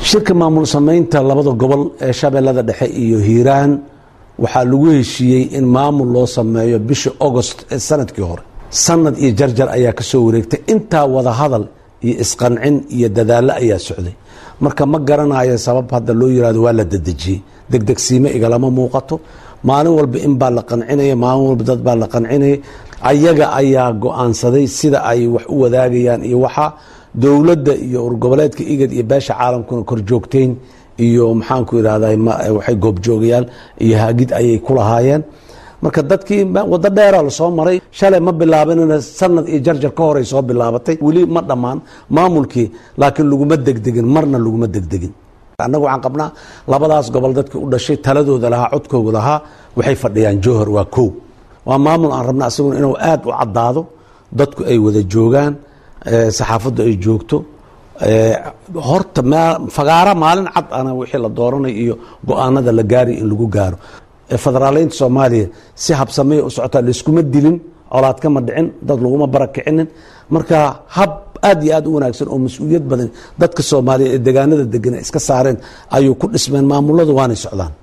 shirka maamul samaynta labada gobol ee shabeellada dhexe iyo hiiraan waxaa lagu heshiiyey in maamul loo sameeyo bisha agost ee sanadkii hore sanad iyo jarjar ayaa ka soo wareegtay intaa wada hadal iyo isqancin iyo dadaallo ayaa socday marka ma garanayo sabab hadda loo yirahdo waa la dedejiyey degdegsiime igalama muuqato maalin walba in baa la qancinaya maalin walba dad baa la qancinaya ayaga ayaa go-aansaday sida ay wax u wadaagayaan iyo waxa dowladda iyo urgoboleedka igad iyo beesha caalamkuna kor joogteyn iyo maxaanku irahda waxay goobjoogayaan iyo hagid ayay ku lahaayeen marka dadkii wado dheera lasoo maray shalay ma bilaabinina sanad iyo jarjar ka horay soo bilaabatay weli ma dhammaan maamulkii laakiin laguma degdegin marna laguma degdegin annagu waxaan qabnaa labadaas gobol dadkii u dhashay taladooda lahaa codkooga lahaa waxay fadhiyaan jowhar waa kow waa maamul aan rabna asaguna inuu aada u caddaado dadku ay wada joogaan saxaafaddu ay joogto horta fagaara maalin cad ana wixii la dooranay iyo go-aanada la gaari in lagu gaaro federaaleynta soomaaliya si habsamaya u socotaa layskuma dilin colaad kama dhicin dad laguma barakicinin marka hab aad iyo aad u wanaagsan oo mas-uuliyad badan dadka soomaaliya ee degaanada degan iska saareen ayuu ku dhismeen maamuladu waanay socdaan